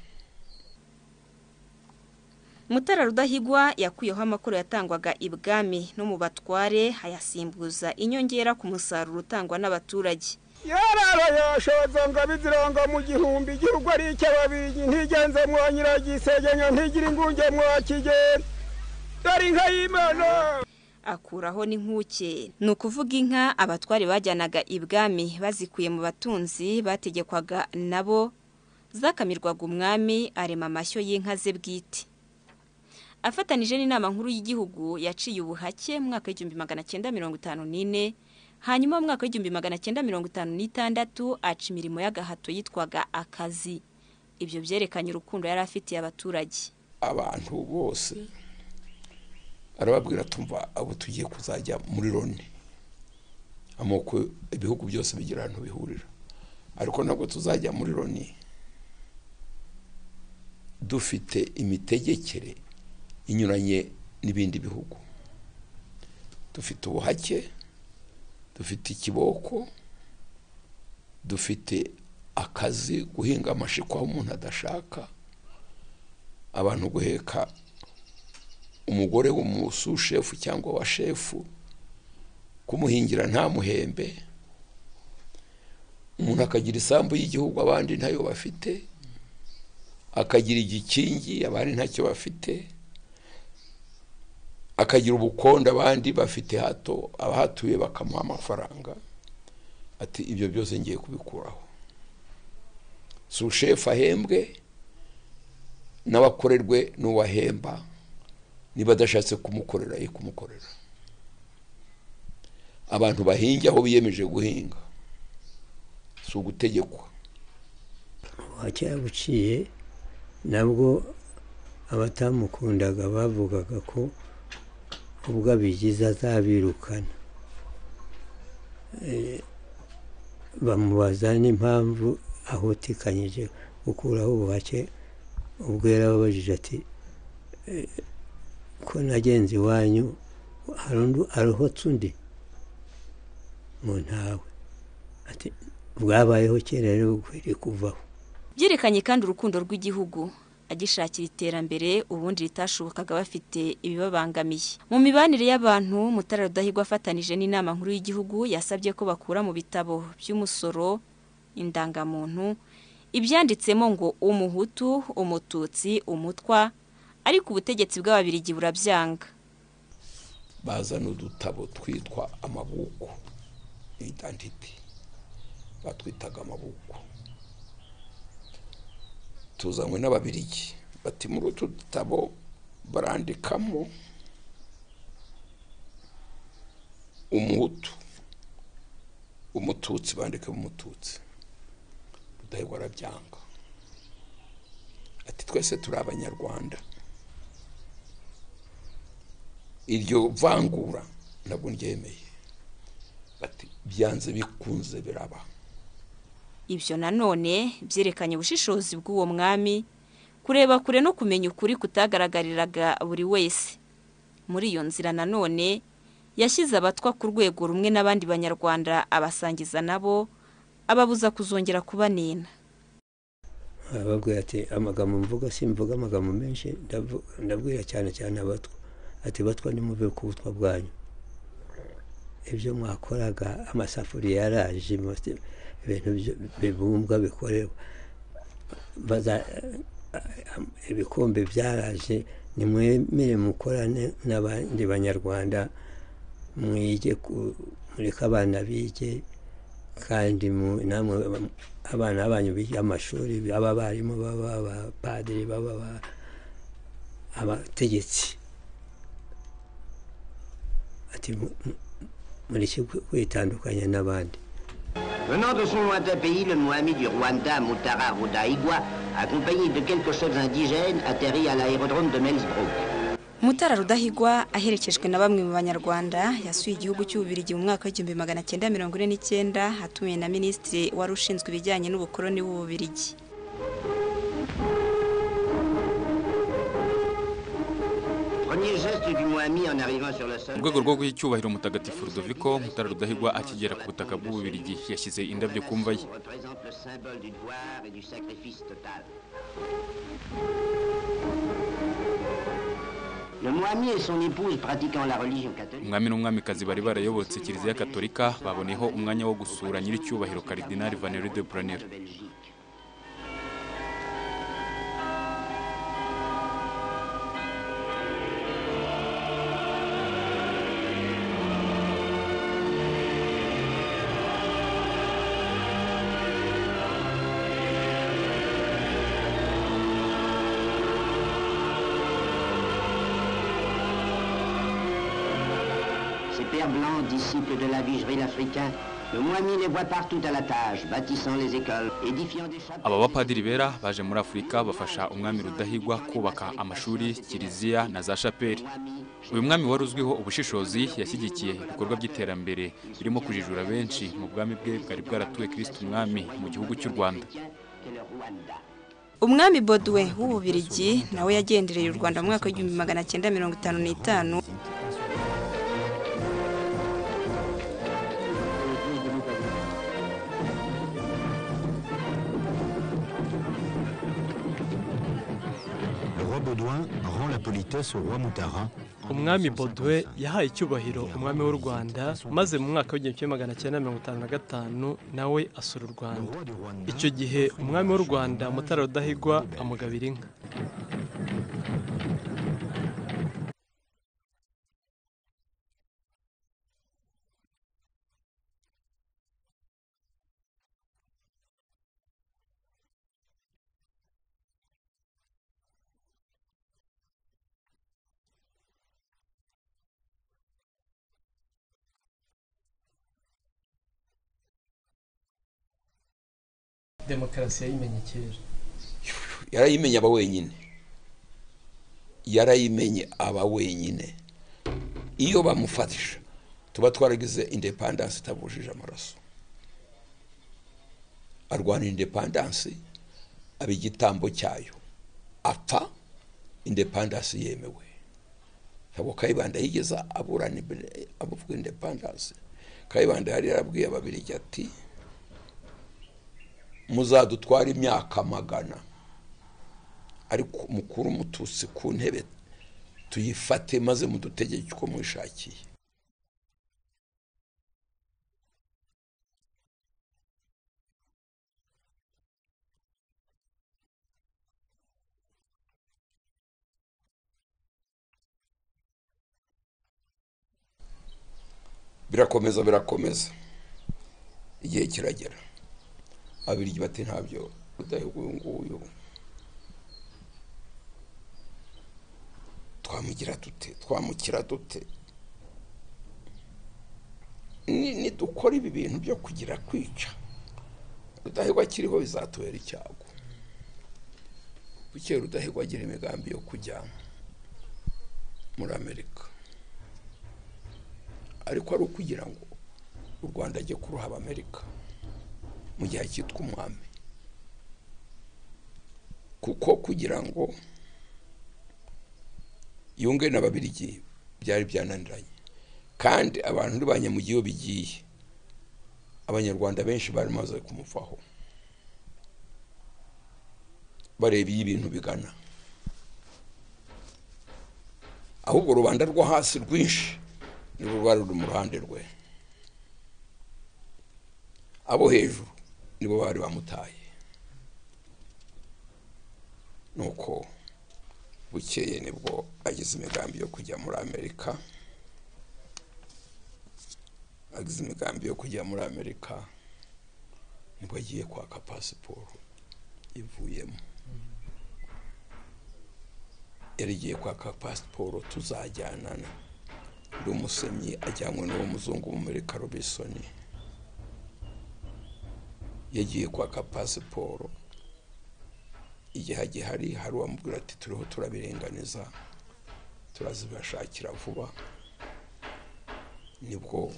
mutara rudahigwa yakuyeho amakuru yatangwaga ibwami no mu batware ayasimbuza inyongera ku musaruro utangwa n'abaturage yararayashoza ngo abiziranga mu gihumbi igihugu ari icy'ababirigi ntigenze mwa nyiragisegenya ntigira ingunge mwa kigenda dore inka y'imana akuraho n'inkuke ni ukuvuga inka abatware bajyanaga ibwami bazikuye mu batunzi bategekwaga nabo zakamirwaga umwami arema amashyo y'inka ze bwite afatanije n'inama nkuru y'igihugu yaciye ubuhake mu mwaka w'igihumbi magana cyenda mirongo itanu n'ine hanyuma mu mwaka w'igihumbi magana cyenda mirongo itanu n'itandatu aca imirimo y'agahato yitwaga akazi ibyo byerekanye urukundo yari afitiye abaturage abantu bose arababwira tumva abo tugiye kuzajya muri loni amoko ibihugu byose bigira ahantu bihurira ariko ntabwo tuzajya muri loni dufite imitegekere inyuranye n'ibindi bihugu dufite ubuhake dufite ikiboko dufite akazi guhinga amashiko aho umuntu adashaka abantu guheka umugore w'umusushefu cyangwa wa shefu kumuhingira nta muhembe umuntu akagira isambu y'igihugu abandi ntayo bafite akagira igikingi abandi ntacyo bafite akagira ubukondo abandi bafite hato abahatuye bakamuha amafaranga ati ibyo byose ngiye kubikuraho si ushefu ahembwe n'abakorerwe n'uwahemba niba adashatse kumukorera ye kumukorera abantu bahinge aho biyemeje guhinga si ugutegekwa buciye nabwo abatamukundaga bavugaga ko ubwo abigize azabirukana bamubaza n'impamvu ahotikanyije gukuraho ubuhake ubwo yarababajije ati ko nagenzi wanyu arohotse undi mu ntawe ati bwabayeho kera rero ukwiriye kuvaho byerekanye kandi urukundo rw'igihugu agishakira iterambere ubundi ritashobokaga bafite ibibabangamiye mu mibanire y'abantu mutara rudahigwa afatanije n'inama nkuru y'igihugu yasabye ko bakura mu bitabo by'umusoro indangamuntu ibyanditsemo ngo umuhutu umututsi umutwa ariko ubutegetsi bw'ababirigi burabyanga bazana udutabo twitwa amabuko idantiti batwitaga amabuko tuzanywe n'ababirigi bati muri utu dutabo barandikamo umuhutu umututsi bandikamo umututsi rudahigwa arabyanga ati twese turi abanyarwanda iryo vangura ntabwo ryemeye bati byanze bikunze biraba ibyo nanone byerekanye ubushishozi bw'uwo mwami kureba kure no kumenya ukuri kutagaragariraga buri wese muri iyo nzira nanone yashyize abatwa ku rwego rumwe n'abandi banyarwanda abasangiza nabo ababuza kuzongera kubanena arababwira ati amagambo mvuga simvuga amagambo menshi ndavu- ndabwira cyane cyane abatwa ati batwa nimuve ku butwa bwanyu ibyo mwakoraga amasafuriya yaraje imase- ibintu byo- bibumbwa bikorerwa Baza- ibikombe byaraje nimwemere mukorane n'abandi banyarwanda mwige ku- mureke abana bige kandi mu- namwe aba- abana banyu biga amashuri baba abarimu baba abapadiri baba aba- abategetsi ati mu- mu- mureke kwi- kwitandukanya n'abandi Venant de son lointain pays, le Mohamed du Rwanda, Mutara Rudaigwa, accompagné de quelques chefs indigènes, atterrit à l'aérodrome de Melsbrook. mutara rudahigwa aherekejwe na bamwe mu banyarwanda yasuye igihugu cy'ububirigi mu mwaka w'igihumbi magana cyenda mirongo ine n'icyenda atumiwe na minisitiri wari ushinzwe ibijyanye n'ubukoroni bw'ububirigi Premier geste du Mohamed en arrivant sur le sol. mu rwego rwo guha icyubahiro mutagatifu rudoviko mutara rudahigwa akigera ku butaka bw'ububirigi yashyize indabyo ku mva ye représente le symbole du devoir et du sacrifice total. Le Mohamed et son épouse pratiquant la religion catholique. umwami n'umwamikazi bari barayobotse kiliziya katolika baboneyeho umwanya wo gusura nyiricyubahiro karidinali vaneri de buranira Ces pères blancs, disciples de la vigerie africain, le Mohamed les voit partout à la tâche, bâtissant les écoles, édifiant des chapelles. aba bapadiri bera baje muri afurika bafasha umwami rudahigwa kubaka amashuri kiliziya na za shapeli uyu mwami wari uzwiho ubushishozi yashyigikiye ibikorwa by'iterambere birimo kujijura benshi mu bwami bwe bwari bwaratuwe kirisitu umwami mu gihugu cy'u rwanda umwami boduwe w'ububirigi nawe yagendereye u rwanda mu mwaka w'igihumbi magana cyenda mirongo itanu n'itanu Le roi Baudouin rend la politesse au roi Moutara. umwami bodwe yahaye icyubahiro umwami w'u rwanda maze mu mwaka w'igihumbi kimwe magana cyenda mirongo itanu na gatanu nawe asura u rwanda icyo gihe umwami w'u rwanda mutara rudahigwa amugabira inka demokarasi yayimenye kera yarayimenye aba wenyine yarayimenye aba wenyine iyo bamufatisha tuba twaragize indepandansi itabujije amaraso arwanira indepandansi aba igitambo cyayo apfa indepandansi yemewe ntabwo kayibanda yigeze aburana imbere- avuga indepandansi kayibanda yari yarabwiye ababirigi ati muzadutwara imyaka magana ariko mukuru umututsi ku ntebe tuyifate maze mudutegeke uko mwishakiye birakomeza birakomeza igihe kiragera abiryi bati ntabyo rudahigwa uyu nguyu twamugira dute twamukira dute nidukora ibi bintu byo kugira kwica rudahigwa akiriho bizatubera icyago bukeye rudahigwa agira imigambi yo kujya muri amerika ariko ari ukugira ngo u rwanda ajye kuruha abamerika mu gihe cyitwa umwami kuko kugira ngo yunge na babirigi byari byananiranye kandi abantu ntibanye mu gihe bigiye abanyarwanda benshi bari bamaze kumuvaho bareba iyo ibintu bigana ahubwo rubanda rwo hasi rwinshi nibo bari mu ruhande rwe abo hejuru nibo bari bamutaye nuko bukeye nibwo agize imigambi yo kujya muri amerika agize imigambi yo kujya muri amerika nibwo agiye kwaka pasiporo ivuyemo yari igiye kwaka pasiporo tuzajyanana ndi umusemyi ajyanywe n'uwo muzungu w'umurika robisoni yagiye kwaka pasiporo igihe gihari hari uwamubwira ati turiho turabirenganiza turazibashakira vuba nibwo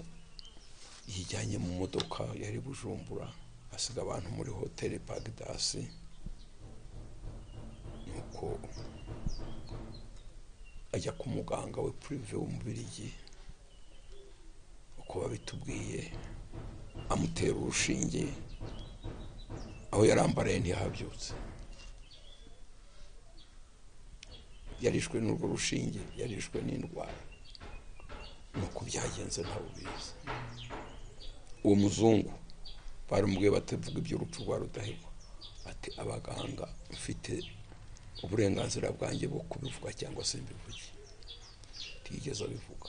yijyanye mu modoka yari bujumbura asiga abantu muri hoteli bagidasi nuko ajya ku muganga we purive w'umubirigi uko babitubwiye amutera urushinge aho yarambaraye ntihabyutse yarishwe n'urwo rushinge yarishwe n'indwara ni uko byagenze ntawe ubizi uwo muzungu barumubwiye batavuga iby'urupfu rwa rudahigwa ati abaganga mfite uburenganzira bwanjye bwo kubivuga cyangwa se mbivuge ntiyigeze abivuga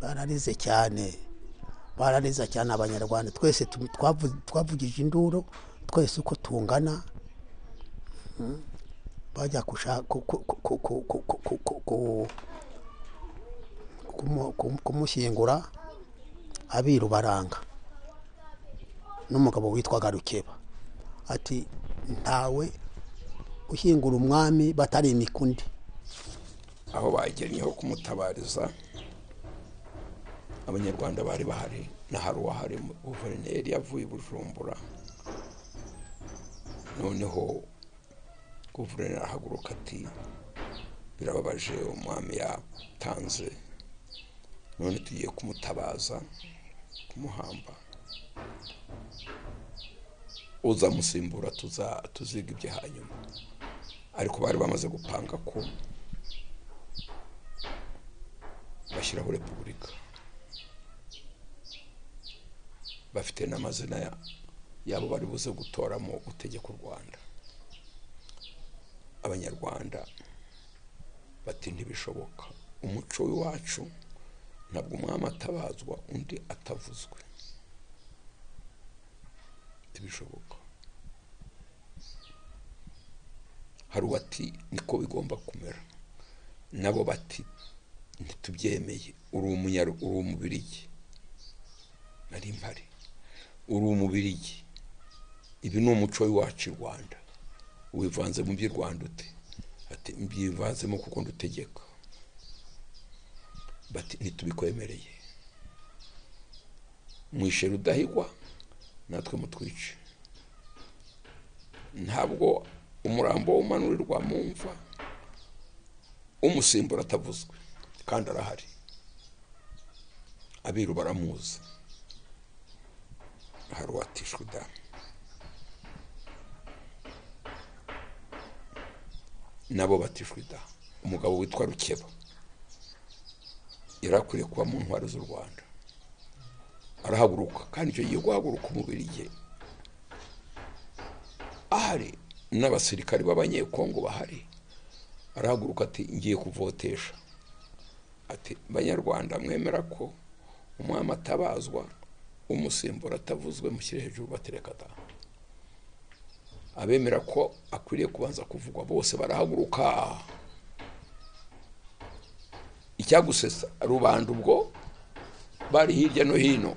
bararize cyane barariza cyane abanyarwanda twese tu- twavu- twavugije induru twese uko tungana Mm. bajya kushaka ku- ku- ku- ku- ku- ku- ku- ku- ku- ku- kumu- kumu- kumushyingura abiru baranga n'umugabo witwaga rukeba ati ntawe ushyingura umwami batari imikundi aho bagennye ho kumutabariza abanyarwanda bari bahari na hari uwahari guverineri yavuye i bujumbura noneho guverineri arahaguruka ati birababaje umwami yatanze none tugiye kumutabaza kumuhamba uzamusimbura tuza tuziga ibyo hanyuma ariko bari bamaze gupanga ko bashyiraho repubulika bafite n'amazina ya- yabo bari buze gutoramo utegeka u rwanda abanyarwanda bati ntibishoboka umuco w'iwacu ntabwo umwami atabazwa undi atavuzwe ntibishoboka hari uwati niko bigomba kumera nabo bati ntitubyemeye uri umunyaro uri umubirigi nari mpari uri umubirigi ibi ni umuco w'iwacu i rwanda wivanze mu by'i rwanda ute ati mbivanzemo kuko ndutegeka bati ntitubikwemereye mwishe rudahigwa natwe mutwice ntabwo umurambo umanurirwa mu mva umusimbura atavuzwe kandi arahari abiru baramuzi hari uwatishwe damu nabo batishwe damu umugabo witwa rukeba yari akwiye kuba mu ntwaro z'u rwanda arahaguruka kandi icyo gihe guhaguruka umubiri ge ahari n'abasirikari b'abanyekongo bahari arahaguruka ati ngiye kuvotesha ati banyarwanda mwemera ko umwami atabazwa umusimbura atavuzwe mushyire hejuru batereka da abemera ko akwiriye kubanza kuvugwa bose barahaguruka icyagusesa rubanda ubwo bari hirya no hino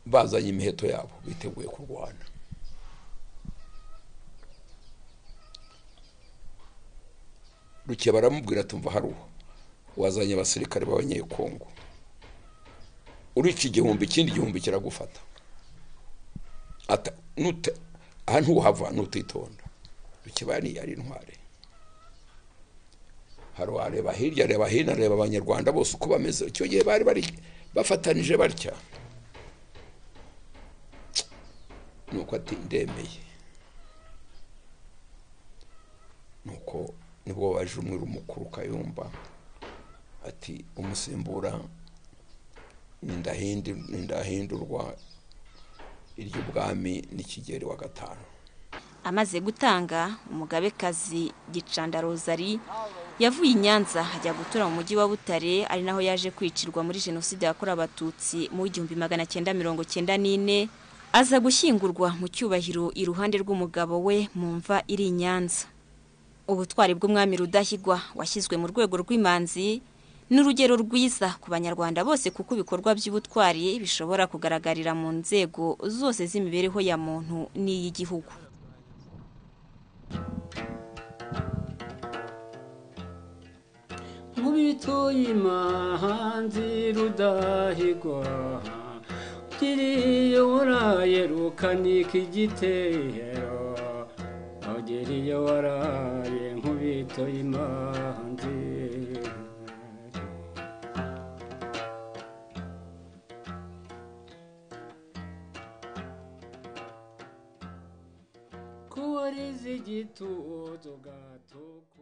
bazanye imiheto yabo biteguye kurwana ruke baramubwira tumva haruho wazanye abasirikare b'abanyekongo urica igihumbi ikindi gihumbi kiragufata aha ntuhava nutitonda rukebani ari intware hari wareba hirya areba hino areba abanyarwanda bose uko bameze icyo gihe bari bari bafatanije batya nuko ati ndemeye nuko nibwo baje umwe umukuru kayumba ati umusimbura ndahindurwa iry'ubwami n'ikigeri wa gatanu amaze gutanga umugabekazi gicanda rozari yavuye i nyanza ajya gutura mu mujyi wa butare ari naho yaje kwicirwa muri jenoside yakorewe abatutsi mu w'igihumbi magana cyenda mirongo cyenda n'ine aza gushyingurwa mu cyubahiro iruhande rw'umugabo we mu mva iri i nyanza ubutwari bw'umwami rudahigwa washyizwe mu rwego rw'imanzi ni urugero rwiza ku banyarwanda bose kuko ibikorwa by'ubutwari bishobora kugaragarira mu nzego zose z'imibereho ya muntu n'iy'igihugu nkubitoye imahanzi rudahigwa ugiriye warayerukana igitero ugiriye waraye nkubitoye imahanzi kuwariza igitutu gatuku